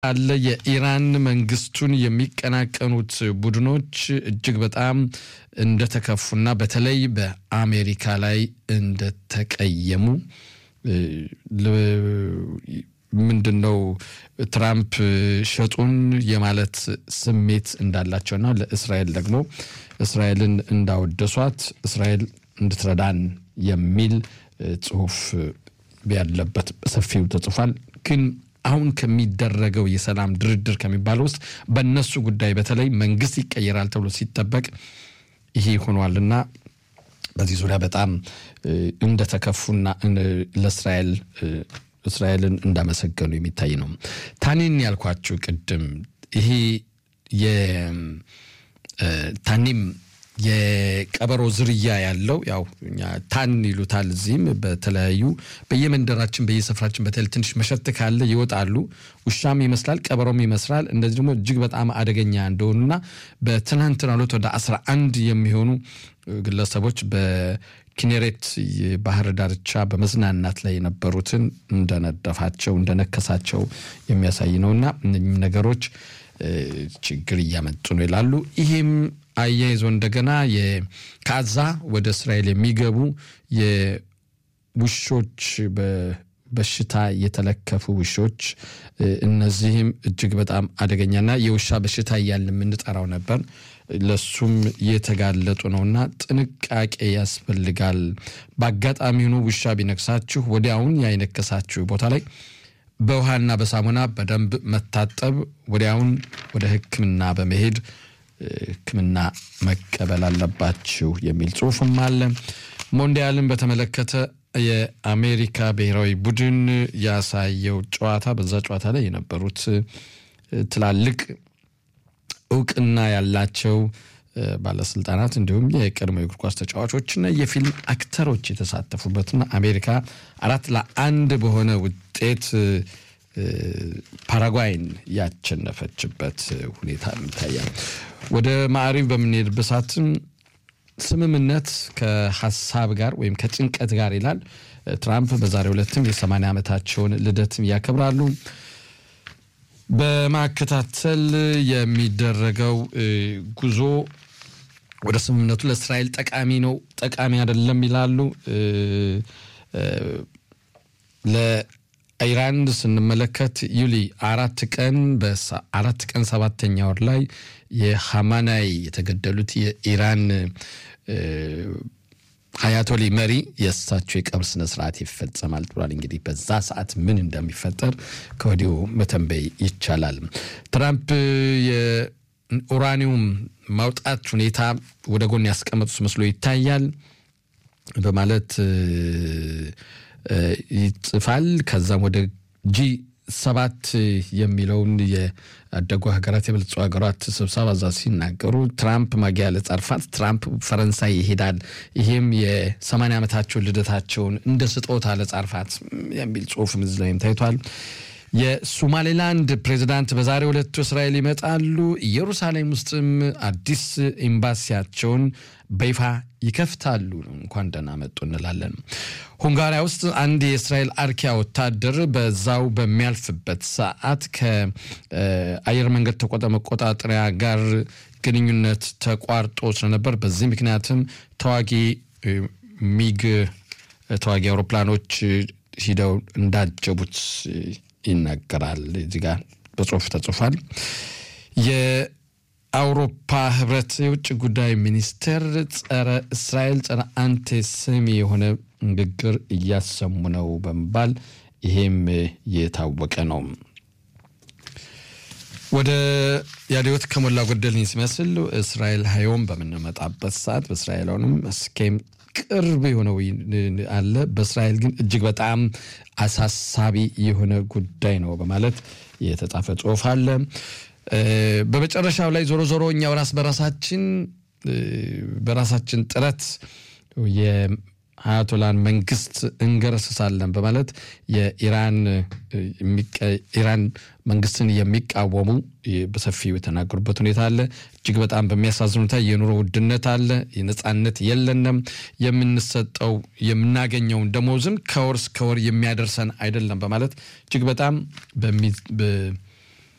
አለ የኢራን መንግስቱን የሚቀናቀኑት ቡድኖች እጅግ በጣም እንደተከፉና በተለይ በአሜሪካ ላይ እንደተቀየሙ ምንድን ነው ትራምፕ ሸጡን የማለት ስሜት እንዳላቸውና ለእስራኤል ደግሞ እስራኤልን እንዳወደሷት እስራኤል እንድትረዳን የሚል ጽሁፍ ያለበት ሰፊው ተጽፏል። ግን አሁን ከሚደረገው የሰላም ድርድር ከሚባለው ውስጥ በእነሱ ጉዳይ በተለይ መንግስት ይቀየራል ተብሎ ሲጠበቅ ይሄ ሆኗልና በዚህ ዙሪያ በጣም እንደተከፉና ለእስራኤል እስራኤልን እንዳመሰገኑ የሚታይ ነው። ታኒን ያልኳችሁ ቅድም ይሄ የታኒም የቀበሮ ዝርያ ያለው ያው እኛ ታን ይሉታል። እዚህም በተለያዩ በየመንደራችን በየሰፈራችን በተለይ ትንሽ መሸት ካለ ይወጣሉ። ውሻም ይመስላል፣ ቀበሮም ይመስላል። እንደዚህ ደግሞ እጅግ በጣም አደገኛ እንደሆኑና በትናንትናው ዕለት ወደ አስራ አንድ የሚሆኑ ግለሰቦች በኪኔሬት ባህር ዳርቻ በመዝናናት ላይ የነበሩትን እንደነደፋቸው እንደነከሳቸው የሚያሳይ ነውና እነኝም ነገሮች ችግር እያመጡ ነው ይላሉ። ይሄም አያይዞ እንደገና ከአዛ ወደ እስራኤል የሚገቡ የውሾች በሽታ የተለከፉ ውሾች እነዚህም እጅግ በጣም አደገኛና የውሻ በሽታ እያልን የምንጠራው ነበር። ለሱም የተጋለጡ ነውና ጥንቃቄ ያስፈልጋል። በአጋጣሚ ሆኖ ውሻ ቢነክሳችሁ ወዲያውን ያይነከሳችሁ ቦታ ላይ በውሃና በሳሙና በደንብ መታጠብ፣ ወዲያውን ወደ ሕክምና በመሄድ ሕክምና መቀበል አለባችሁ የሚል ጽሁፍም አለ። ሞንዲያልን በተመለከተ የአሜሪካ ብሔራዊ ቡድን ያሳየው ጨዋታ በዛ ጨዋታ ላይ የነበሩት ትላልቅ እውቅና ያላቸው ባለስልጣናት እንዲሁም የቀድሞ የእግር ኳስ ተጫዋቾችና የፊልም አክተሮች የተሳተፉበትና አሜሪካ አራት ለአንድ በሆነ ውጤት ፓራጓይን ያቸነፈችበት ሁኔታ ይታያል። ወደ ማዕሪብ በምንሄድበት ሰዓትም ስምምነት ከሀሳብ ጋር ወይም ከጭንቀት ጋር ይላል ትራምፕ። በዛሬው ዕለትም የ80 ዓመታቸውን ልደትም ያከብራሉ። በማከታተል የሚደረገው ጉዞ ወደ ስምምነቱ ለእስራኤል ጠቃሚ ነው፣ ጠቃሚ አይደለም ይላሉ። ለኢራን ስንመለከት ዩሊ አራት ቀን በአራት ቀን ሰባተኛ ወር ላይ የሐማናይ የተገደሉት የኢራን አያቶሊ መሪ የእሳቸው የቀብር ስነ ስርዓት ይፈጸማል ብሏል። እንግዲህ በዛ ሰዓት ምን እንደሚፈጠር ከወዲሁ መተንበይ ይቻላል። ትራምፕ የኡራኒውም ማውጣት ሁኔታ ወደ ጎን ያስቀመጡት መስሎ ይታያል በማለት ይጽፋል። ከዛም ወደ ጂ ሰባት የሚለውን የአደጉ ሀገራት የበለጸጉ ሀገራት ስብሰባ እዛ ሲናገሩ ትራምፕ ማጊያ ለጻርፋት ትራምፕ ፈረንሳይ ይሄዳል። ይሄም የሰማንያ ዓመታቸውን ልደታቸውን እንደ ስጦታ ለጻርፋት የሚል ጽሁፍ ምዝ ላይም ታይቷል። የሶማሌላንድ ፕሬዚዳንት በዛሬው ዕለት እስራኤል ይመጣሉ። ኢየሩሳሌም ውስጥም አዲስ ኤምባሲያቸውን በይፋ ይከፍታሉ። እንኳን ደህና መጡ እንላለን። ሁንጋሪያ ውስጥ አንድ የእስራኤል አርኪያ ወታደር በዛው በሚያልፍበት ሰዓት ከአየር መንገድ መቆጣጠሪያ ጋር ግንኙነት ተቋርጦ ስለነበር በዚህ ምክንያትም ተዋጊ ሚግ ተዋጊ አውሮፕላኖች ሂደው እንዳጀቡት ይናገራል። እዚህ ጋር በጽሁፍ ተጽፏል። የአውሮፓ ህብረት የውጭ ጉዳይ ሚኒስቴር ጸረ እስራኤል ጸረ አንቴሴሚ የሆነ ንግግር እያሰሙ ነው በመባል ይሄም የታወቀ ነው። ወደ ያዲዮት ከሞላ ጎደልኝ ሲመስል እስራኤል ሀዮም በምንመጣበት ሰዓት በእስራኤላውንም እስኬም ቅርብ የሆነው አለ። በእስራኤል ግን እጅግ በጣም አሳሳቢ የሆነ ጉዳይ ነው በማለት የተጻፈ ጽሁፍ አለ። በመጨረሻው ላይ ዞሮ ዞሮ እኛ በራስ በራሳችን በራሳችን ጥረት የአያቶላን መንግስት እንገረስሳለን በማለት የኢራን ኢራን መንግስትን የሚቃወሙ በሰፊው የተናገሩበት ሁኔታ አለ። እጅግ በጣም በሚያሳዝን ሁኔታ የኑሮ ውድነት አለ። የነጻነት የለንም። የምንሰጠው የምናገኘውን ደሞዝም ከወር እስከ ወር የሚያደርሰን አይደለም በማለት እጅግ በጣም